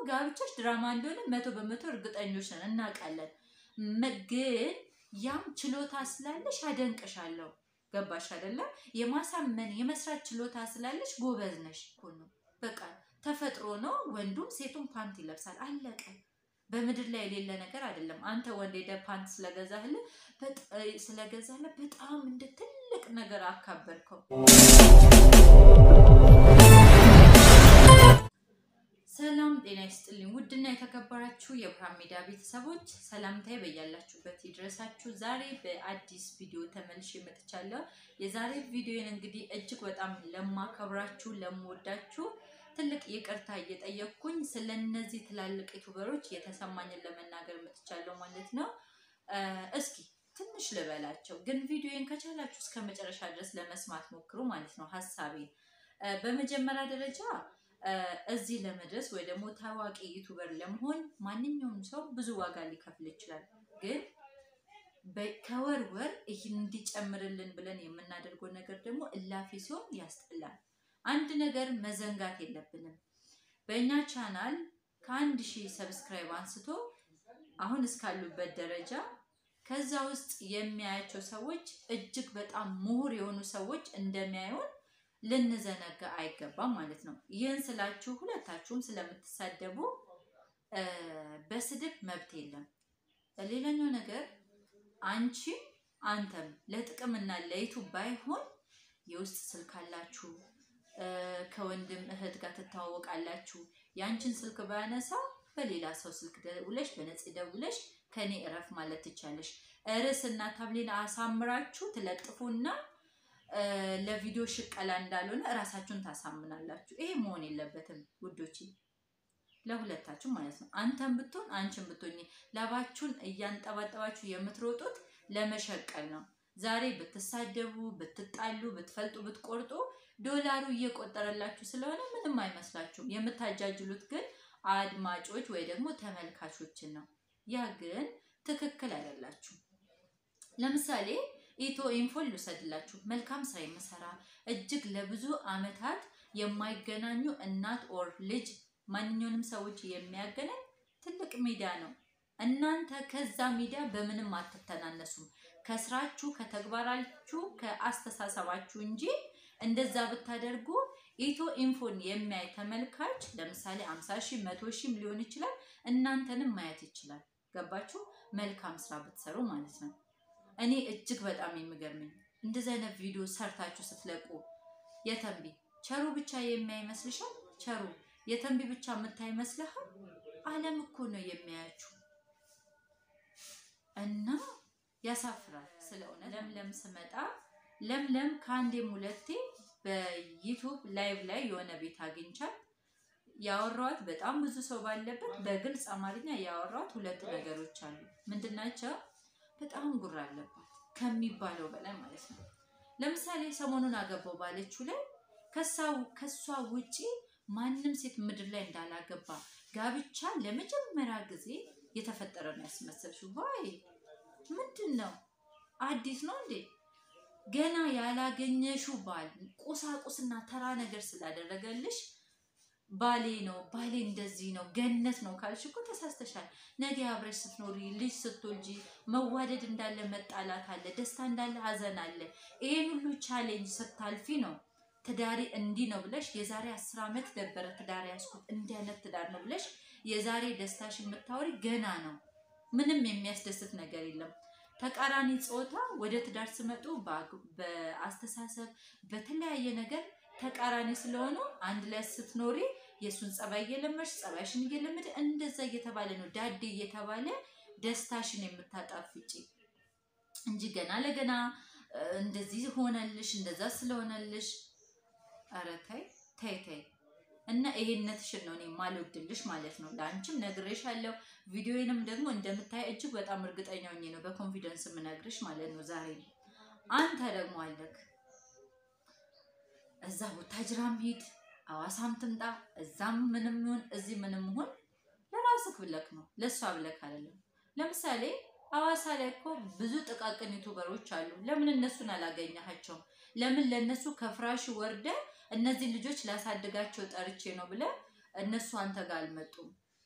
ጋብቻሽ ድራማ እንደሆነ መቶ በመቶ እርግጠኞች ነን፣ እናውቃለን። መ- ግን ያም ችሎታ ስላለሽ አደንቅሻለሁ። ገባሽ አይደለም? የማሳመን የመስራት ችሎታ ስላለሽ ጎበዝ ነሽ እኮ ነው። በቃ ተፈጥሮ ነው። ወንዱም ሴቱም ፓንት ይለብሳል። አለቀ። በምድር ላይ የሌለ ነገር አይደለም። አንተ ወንድ ሄደህ ፓንት ስለገዛህልህ በጣ- ስለገዛህልህ በጣም እንደ ትልቅ ነገር አካበርከው። ሰላም ጤና ይስጥልኝ። ውድና የተከበራችሁ የብርሃን ሚዲያ ቤተሰቦች ሰላምታዬ በያላችሁበት ይድረሳችሁ። ዛሬ በአዲስ ቪዲዮ ተመልሼ መጥቻለሁ። የዛሬ ቪዲዮን እንግዲህ እጅግ በጣም ለማከብራችሁ ለምወዳችሁ ትልቅ ይቅርታ እየጠየቅኩኝ ስለ እነዚህ ትላልቅ ዩቱበሮች የተሰማኝን ለመናገር መጥቻለሁ ማለት ነው። እ እስኪ ትንሽ ልበላቸው፣ ግን ቪዲዮን ከቻላችሁ እስከ መጨረሻ ድረስ ለመስማት ሞክሩ ማለት ነው ሀሳቤ እ በመጀመሪያ ደረጃ እ እዚህ ለመድረስ ወይ ደግሞ ታዋቂ ዩቱበር ለመሆን ማንኛውም ሰው ብዙ ዋጋ ሊከፍል ይችላል። ግን በ- ከወር ወር ይህ እንዲጨምርልን ብለን የምናደርገው ነገር ደግሞ እላፊ ሲሆን ያስጠላል። አንድ ነገር መዘንጋት የለብንም። በእኛ ቻናል ከአንድ ሺህ ሰብስክራይብ አንስቶ አሁን እስካሉበት ደረጃ ከዛ ውስጥ የሚያያቸው ሰዎች እጅግ በጣም ምሁር የሆኑ ሰዎች እንደሚያዩን ልንዘነጋ አይገባም ማለት ነው። ይህን ስላችሁ ሁለታችሁም ስለምትሳደቡ እ በስድብ መብት የለም። ሌላኛው ነገር አንቺም አንተም ለጥቅምና ለዩቱብ ባይሆን የውስጥ ስልክ አላችሁ፣ እ ከወንድም እህት ጋር ትተዋወቃላችሁ። የአንቺን ስልክ ባያነሳ በሌላ ሰው ስልክ ደውለሽ በነፂ ደውለሽ ከኔ እረፍ ማለት ትቻለሽ። ርዕስና ታብሌን አሳምራችሁ ትለጥፉና እ ለቪዲዮ ሽቀላ እንዳልሆነ እራሳችሁን ታሳምናላችሁ። ይሄ መሆን የለበትም ውዶች፣ ለሁለታችሁ ማለት ነው። አንተም ብትሆን አንቺን ብትሆኝ ላባችሁን እያንጠባጠባችሁ የምትሮጡት ለመሸቀል ነው። ዛሬ ብትሳደቡ፣ ብትጣሉ፣ ብትፈልጡ፣ ብትቆርጡ ዶላሩ እየቆጠረላችሁ ስለሆነ ምንም አይመስላችሁም። የምታጃጅሉት ግን አድማጮች ወይ ደግሞ ተመልካቾችን ነው። ያ ግን ትክክል አይደላችሁ። ለምሳሌ ኢትዮ ኢንፎን ልውሰድላችሁ። መልካም ስራ የምሰራ እጅግ ለብዙ አመታት የማይገናኙ እናት ኦር ልጅ ማንኛውንም ሰዎች የሚያገናኝ ትልቅ ሚዲያ ነው። እናንተ ከዛ ሚዲያ በምንም አትተናነሱም። ከስራችሁ፣ ከተግባራችሁ፣ ከአስተሳሰባችሁ እንጂ እንደዛ ብታደርጉ ኢትዮ ኢንፎን የሚያይ ተመልካች ለምሳሌ አምሳ ሺህ መቶ ሺህም ሊሆን ይችላል እናንተንም ማየት ይችላል። ገባችሁ? መልካም ስራ ብትሰሩ ማለት ነው። እኔ እጅግ በጣም የሚገርመኝ እንደዚህ አይነት ቪዲዮ ሰርታችሁ ስትለቁ የተንቢ ቸሩ ብቻ የሚያይ ይመስልሻል? ቸሩ የተንቢ ብቻ የምታይ ይመስልሃል? ዓለም እኮ ነው የሚያያችሁ እና ያሳፍራል። ስለሆነ ለምለም ስመጣ ለምለም ከአንዴም ሁለቴ በዩቱብ ላይቭ ላይ የሆነ ቤት አግኝቻት ያወራኋት በጣም ብዙ ሰው ባለበት በግልጽ አማርኛ ያወራኋት ሁለት ነገሮች አሉ። ምንድናቸው? በጣም ጉራ አለባት ከሚባለው በላይ ማለት ነው። ለምሳሌ ሰሞኑን አገባው ባለችው ላይ ከሷ ውጪ ማንም ሴት ምድር ላይ እንዳላገባ ጋብቻ ለመጀመሪያ ጊዜ የተፈጠረ ነው ያስመሰልሽው። ዋይ ምንድን ነው? አዲስ ነው እንዴ? ገና ያላገኘሽው ባል ቁሳቁስና ተራ ነገር ስላደረገልሽ ባሌ ነው ባሌ እንደዚህ ነው ገነት ነው ካልሽ እኮ ተሳስተሻል። ነገ አብረሽ ስትኖሪ ልጅ ስትወልጂ መዋደድ እንዳለ መጣላት አለ፣ ደስታ እንዳለ ሀዘን አለ። ይሄን ሁሉ ቻሌንጅ ስታልፊ ነው ትዳሬ እንዲህ ነው ብለሽ የዛሬ አስር ዓመት ነበረ ትዳር ያስኩት እንዲህ አይነት ትዳር ነው ብለሽ የዛሬ ደስታሽ የምታወሪ ገና ነው። ምንም የሚያስደስት ነገር የለም። ተቃራኒ ጾታ ወደ ትዳር ስመጡ በአስተሳሰብ በተለያየ ነገር ተቃራኒ ስለሆኑ አንድ ላይ ስትኖሪ የእሱን ጸባይ እየለመድሽ ጸባይሽን እየለመደ እንደዛ እየተባለ ነው ዳዴ እየተባለ ደስታሽን የምታጣፍጪ እንጂ ገና ለገና እንደዚህ ሆነልሽ እንደዛ ስለሆነልሽ፣ ኧረ ተይ ተይ ተይ። እና ይሄነትሽን ነው እኔ የማልወድልሽ ማለት ነው። ለአንቺም ነግሬሻለሁ። ቪዲዮንም ደግሞ እንደምታይ እጅግ በጣም እርግጠኛ ሆኜ ነው በኮንፊደንስ የምነግርሽ ማለት ነው። ዛሬ አንተ ደግሞ አለክ እዛ ቡታጅራም ሂድ አዋሳም ትምጣ እዛም ምንም ይሁን እዚህ ምንም ይሁን ለራስህ ብለክ ነው፣ ለእሷ ብለክ አይደለም። ለምሳሌ አዋሳ ላይ እኮ ብዙ ጥቃቅን ዩቱበሮች አሉ። ለምን እነሱን አላገኘሃቸውም? ለምን ለእነሱ ከፍራሽ ወርደ እነዚህ ልጆች ላሳድጋቸው ጠርቼ ነው ብለ እነሱ አንተ ጋር አልመጡም?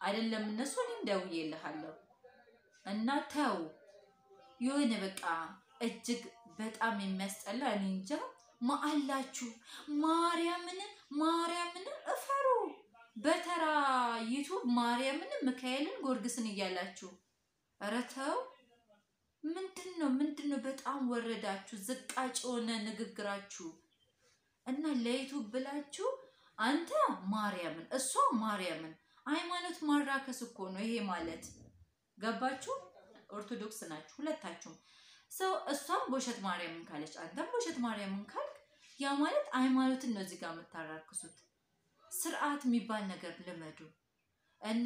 አይደለም እነሱ እኔም ደውዬልሃለሁ እና ተው የሆነ በቃ እጅግ በጣም የሚያስጠላ እኔ እንጃ ማአላችሁ ማርያምን ማርያምን እፈሩ በተራ ዩቱብ ማርያምን ሚካኤልን ጎርግስን እያላችሁ ኧረ ተው ምንድን ነው ምንድን ነው በጣም ወረዳችሁ ዝቃጭ የሆነ ንግግራችሁ እና ለዩቱብ ብላችሁ አንተ ማርያምን እሷ ማርያምን ሃይማኖት ማራከስ እኮ ነው ይሄ ማለት ገባችሁ ኦርቶዶክስ ናችሁ ሁለታችሁም ሰው እሷም ቦሸት ማርያምን ካለች አንተም ቦሸት ማርያምን ካልክ ያ ማለት ሃይማኖትን ነው እዚህ ጋር የምታራክሱት ስርዓት የሚባል ነገር ልመዱ እና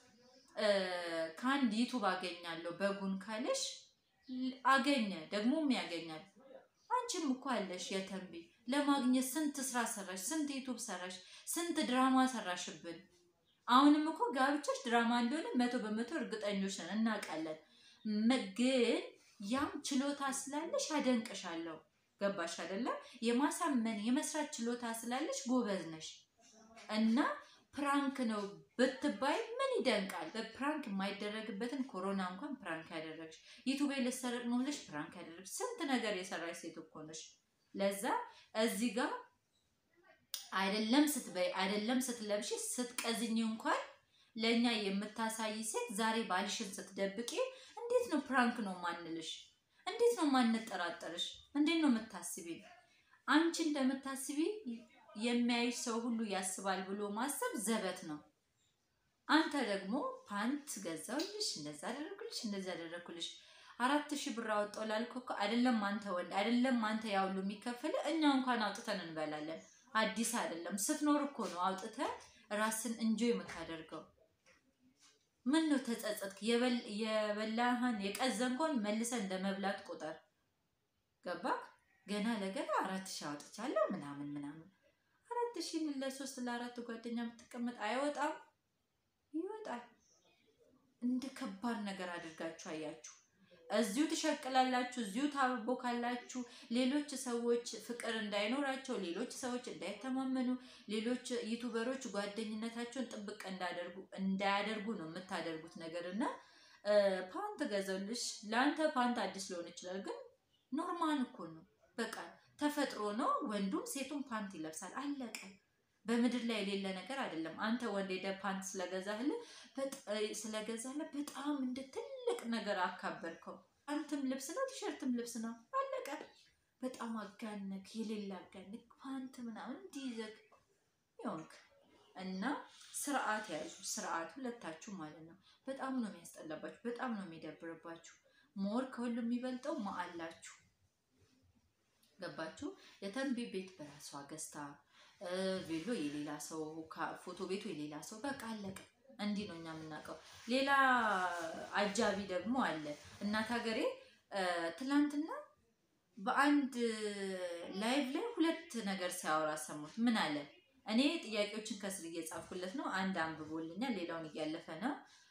ከአንድ ዩቱብ አገኛለሁ በጉን ካለሽ አገኘ ደግሞም ያገኛል አንቺም እኮ አለሽ የተንቢ ለማግኘት ስንት ስራ ሰራሽ ስንት ዩቱብ ሰራሽ ስንት ድራማ ሰራሽብን አሁንም እኮ ጋብቻሽ ድራማ እንደሆነ መቶ በመቶ እርግጠኞች ነን እናውቃለን ግን ያም ችሎታ ስላለሽ አደንቅሻለሁ ገባሽ አይደለም የማሳመን የመስራት ችሎታ ስላለሽ ጎበዝ ነሽ እና ፕራንክ ነው ብትባይ ምን ይደንቃል? በፕራንክ የማይደረግበትን ኮሮና እንኳን ፕራንክ ያደረግሽ ዩቱቤ ልትሰረቅ ነው ብለሽ ፕራንክ ያደረግሽ ስንት ነገር የሰራሽ ሴት እኮ ነሽ። ለዛ እዚህ ጋር አይደለም ስትበይ አይደለም ስትለብሽ ስትቀዝኝ እንኳን ለእኛ የምታሳይ ሴት ዛሬ ባልሽን ስትደብቂ እንዴት ነው ፕራንክ ነው ማንልሽ? እንዴት ነው ማንጠራጠርሽ? እንዴት ነው የምታስቢ? አንቺ እንደምታስቢ የሚያይሽ ሰው ሁሉ ያስባል ብሎ ማሰብ ዘበት ነው። አንተ ደግሞ ፓንት ገዛውልሽ፣ እንደዛ አደረግልሽ፣ እንደዛ አደረግኩልሽ አራት ሺህ ብር አወጣው ላልኩህ እኮ አይደለም አንተ ወንድ አይደለም አንተ ያ ሁሉ የሚከፈል እኛ እንኳን አውጥተን እንበላለን። አዲስ አይደለም ስትኖር እኮ ነው አውጥተህ ራስን እንጆ የምታደርገው። ምን ነው ተጸጸትክ? የበላህን የቀዘንከውን መልሰህ እንደ መብላት ቁጠር። ገባክ? ገና ለገና አራት ሺህ አውጥቻለሁ ምናምን ምናምን አራት ሺህ ምን ለሶስት ለአራት ጓደኛ የምትቀመጥ አይወጣም? ይወጣል። እንደ ከባድ ነገር አድርጋችሁ አያችሁ። እዚሁ ትሸቅላላችሁ፣ እዚሁ ታቦካላችሁ። ሌሎች ሰዎች ፍቅር እንዳይኖራቸው፣ ሌሎች ሰዎች እንዳይተማመኑ፣ ሌሎች ዩቱበሮች ጓደኝነታቸውን ጥብቅ እንዳደርጉ እንዳያደርጉ ነው የምታደርጉት ነገር እና ፓንት ገዘልሽ ለአንተ ፓንት አዲስ ሊሆን ይችላል፣ ግን ኖርማል እኮ ነው። በቃ ተፈጥሮ ነው። ወንዱም ሴቱም ፓንት ይለብሳል። አለቀ። በምድር ላይ የሌለ ነገር አይደለም። አንተ ወንድ ሄደህ ፓንት ስለገዛህልህ ስለገዛህልህ በጣም እንደ ትልቅ ነገር አካበርከው። ፓንትም ልብስ ነው፣ ቲሸርትም ልብስ ነው። አለቀ። በጣም አጋነክ፣ የሌለ አጋነክ። ፓንት ምናምን እንዲይዘግ ይሆንክ እና ስርዓት ያዙ። ስርዓት ሁለታችሁ ማለት ነው። በጣም ነው የሚያስጠላባችሁ፣ በጣም ነው የሚደብርባችሁ። ሞር ከሁሉ የሚበልጠው ማአላችሁ ገባችሁ? የተንቢ ቤት በራሷ ገዝታ ቬሎ የሌላ ሰው ፎቶ ቤቱ የሌላ ሰው በቃ አለቀ። እንዲህ ነው እኛ የምናውቀው። ሌላ አጃቢ ደግሞ አለ። እናት ሀገሬ ትላንትና በአንድ ላይቭ ላይ ሁለት ነገር ሲያወራ ሰሙት። ምን አለ? እኔ ጥያቄዎችን ከስር እየጻፍኩለት ነው። አንድ አንብቦልኛል፣ ሌላውን እያለፈ ነው።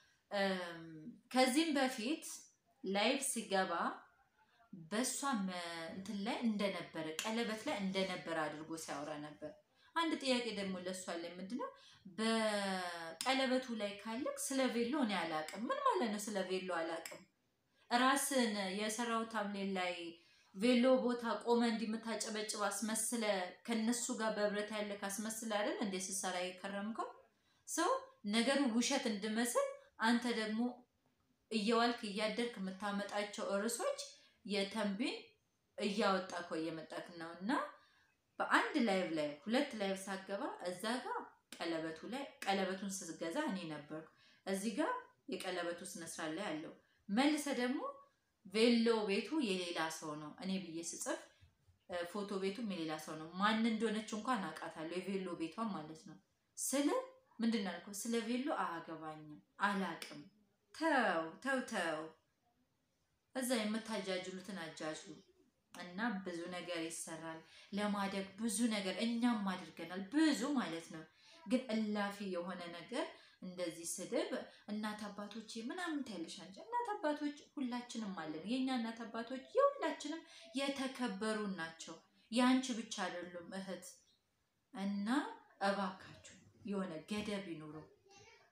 ከዚህም በፊት ላይቭ ሲገባ በእሷ እንትን ላይ እንደነበረ ቀለበት ላይ እንደነበረ አድርጎ ሲያወራ ነበር። አንድ ጥያቄ ደግሞ ለእሷ ላይ ምንድነው በቀለበቱ ላይ ካለቅ ስለ ቬሎ እኔ አላቅም። ምን ማለት ነው ስለ ቬሎ አላቅም? ራስን የሰራው ታምሌን ላይ ቬሎ ቦታ ቆመ እንዲምታጨበጭብ አስመስለ ከነሱ ጋር በህብረት ያለ ካስመስለ አይደል እንደ ስሰራ የከረምከው ሰው ነገሩ ውሸት እንድመስል አንተ ደግሞ እየዋልክ እያደርክ የምታመጣቸው ርዕሶች የተንቢን እያወጣ እኮ እየመጣክ ነው። እና በአንድ ላይቭ ላይ ሁለት ላይቭ ሳገባ እዛ ጋር ቀለበቱ ላይ ቀለበቱን ስገዛ እኔ ነበርኩ። እዚህ ጋር የቀለበቱ ስነስርዓት ላይ አለው። መልሰ ደግሞ ቬሎ ቤቱ የሌላ ሰው ነው እኔ ብዬ ስጽፍ ፎቶ ቤቱም የሌላ ሰው ነው። ማን እንደሆነች እንኳን አውቃታለሁ። የቬሎ ቤቷን ማለት ነው። ስለ ምንድን ነው ያልከው? ስለ ቬሎ አያገባኝም፣ አላቅም። ተው ተው ተው እዛ የምታጃጅሉትን አጃጅሉ እና ብዙ ነገር ይሰራል ለማደግ ብዙ ነገር እኛም አድርገናል ብዙ ማለት ነው። ግን እላፊ የሆነ ነገር እንደዚህ ስድብ እናት አባቶች ምናምን ታያለሽ አንቺ። እናት አባቶች ሁላችንም አለን። የእኛ እናት አባቶች የሁላችንም የተከበሩ ናቸው። የአንቺ ብቻ አይደሉም እህት። እና እባካችሁ የሆነ ገደብ ይኑረው።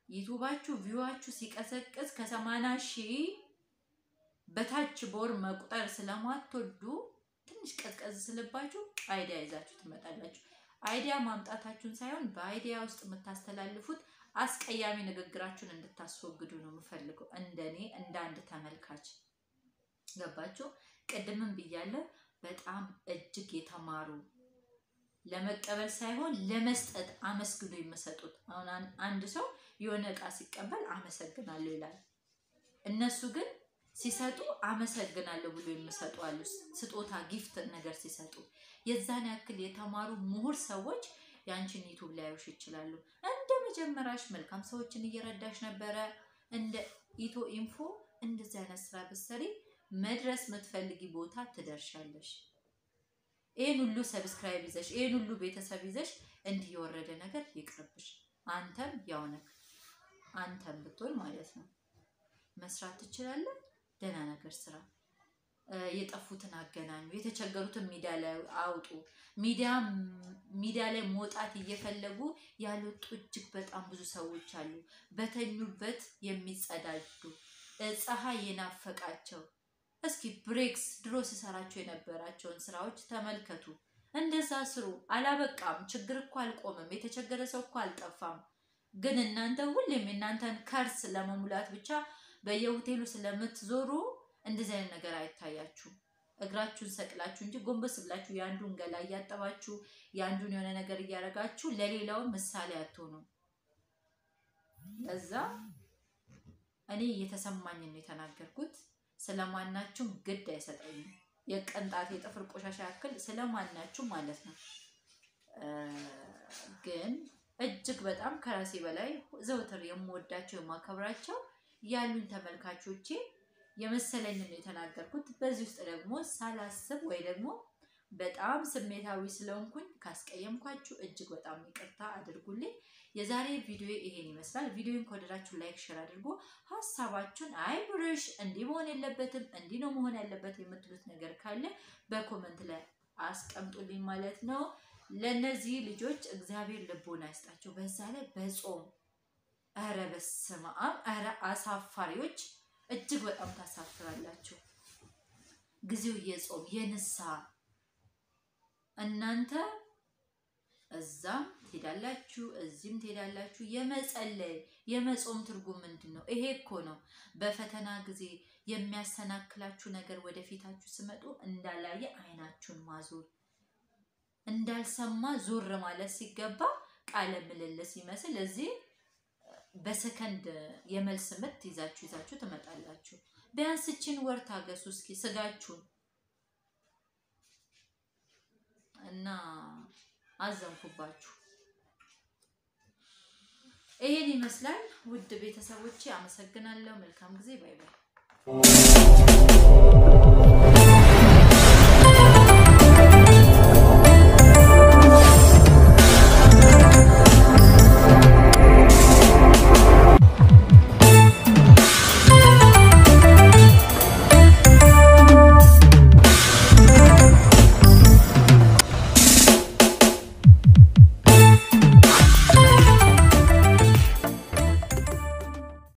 ዩቱባችሁ ቪዋችሁ ሲቀዘቅዝ ከሰማንያ ሺህ በታች ቦር መቁጠር ስለማትወዱ ትንሽ ቀዝቀዝ ስልባችሁ አይዲያ ይዛችሁ ትመጣላችሁ። አይዲያ ማምጣታችሁን ሳይሆን በአይዲያ ውስጥ የምታስተላልፉት አስቀያሚ ንግግራችሁን እንድታስወግዱ ነው የምፈልገው፣ እንደኔ እንደ አንድ ተመልካች ገባችሁ? ቅድምም ብያለሁ። በጣም እጅግ የተማሩ ለመቀበል ሳይሆን ለመስጠት አመስግኖ የሚሰጡት። አሁን አንድ ሰው የሆነ እቃ ሲቀበል አመሰግናለሁ ይላል። እነሱ ግን ሲሰጡ አመሰግናለሁ ብሎ የሚሰጡ አሉ። ስጦታ ጊፍት ነገር ሲሰጡ የዛን ያክል የተማሩ ምሁር ሰዎች የአንቺን ዩቱብ ሊያዩሽ ይችላሉ። እንደ መጀመሪያሽ መልካም ሰዎችን እየረዳሽ ነበረ። እንደ ኢትዮ ኢንፎ እንደዚህ አይነት ስራ ብትሰሪ መድረስ የምትፈልጊ ቦታ ትደርሻለሽ። ይህን ሁሉ ሰብስክራይብ ይዘሽ ይህን ሁሉ ቤተሰብ ይዘሽ እንዲህ የወረደ ነገር ይቅርብሽ። አንተም ያው ነህ። አንተም ብትሆን ማለት ነው መስራት ትችላለህ። ደህና ነገር ስራ። የጠፉትን አገናኙ። የተቸገሩትን ሚዲያ ላይ አውጡ። ሚዲያ ላይ መውጣት እየፈለጉ ያልወጡ እጅግ በጣም ብዙ ሰዎች አሉ። በተኙበት የሚጸዳዱ ፀሐይ የናፈቃቸው። እስኪ ብሬክስ ድሮ ስሰራቸው የነበራቸውን ስራዎች ተመልከቱ። እንደዛ ስሩ። አላበቃም። ችግር እኮ አልቆምም። የተቸገረ ሰው እኮ አልጠፋም። ግን እናንተ ሁሌም የእናንተን ከርስ ለመሙላት ብቻ በየሆቴሉ ስለምትዞሩ እንደዚህ አይነት ነገር አይታያችሁም። እግራችሁን ሰቅላችሁ እንጂ ጎንበስ ብላችሁ የአንዱን ገላ እያጠባችሁ የአንዱን የሆነ ነገር እያደረጋችሁ ለሌላው ምሳሌ አትሆኑም። ለዛ እኔ እየተሰማኝን ነው የተናገርኩት። ስለማናችሁም ግድ አይሰጠኝም። የቅንጣት የጥፍር ቆሻሻ ያክል ስለማናችሁ ማለት ነው። ግን እጅግ በጣም ከራሴ በላይ ዘውትር የምወዳቸው የማከብራቸው ያሉን ተመልካቾቼ የመሰለኝን ነው የተናገርኩት። በዚህ ውስጥ ደግሞ ሳላስብ ወይ ደግሞ በጣም ስሜታዊ ስለሆንኩኝ ካስቀየምኳችሁ እጅግ በጣም ይቅርታ አድርጉልኝ። የዛሬ ቪዲዮ ይሄን ይመስላል። ቪዲዮን ከወደዳችሁ ላይክ፣ ሼር አድርጎ ሀሳባችሁን አይ ብርሽ እንዲህ መሆን የለበትም እንዲህ ነው መሆን ያለበት የምትሉት ነገር ካለ በኮመንት ላይ አስቀምጡልኝ ማለት ነው። ለእነዚህ ልጆች እግዚአብሔር ልቦና ይስጣቸው። በዛ ላይ በጾም ኧረ በስመ አብ ኧረ አሳፋሪዎች እጅግ በጣም ታሳፍራላችሁ። ጊዜው የጾም የንስሐ እናንተ እዛም ትሄዳላችሁ፣ እዚህም ትሄዳላችሁ። የመጸለይ የመጾም ትርጉም ምንድን ነው? ይሄ እኮ ነው። በፈተና ጊዜ የሚያሰናክላችሁ ነገር ወደፊታችሁ ስመጡ እንዳላየ አይናችሁን ማዞር፣ እንዳልሰማ ዞር ማለት ሲገባ ቃለ ምልልስ ይመስል እዚህ በሰከንድ የመልስ ምት ይዛችሁ ይዛችሁ ትመጣላችሁ። ቢያንስ ይህችን ወር ታገሱ እስኪ ስጋችሁን እና አዘንኩባችሁ። ይሄን ይመስላል ውድ ቤተሰቦቼ፣ አመሰግናለሁ። መልካም ጊዜ። ባይ ባይ።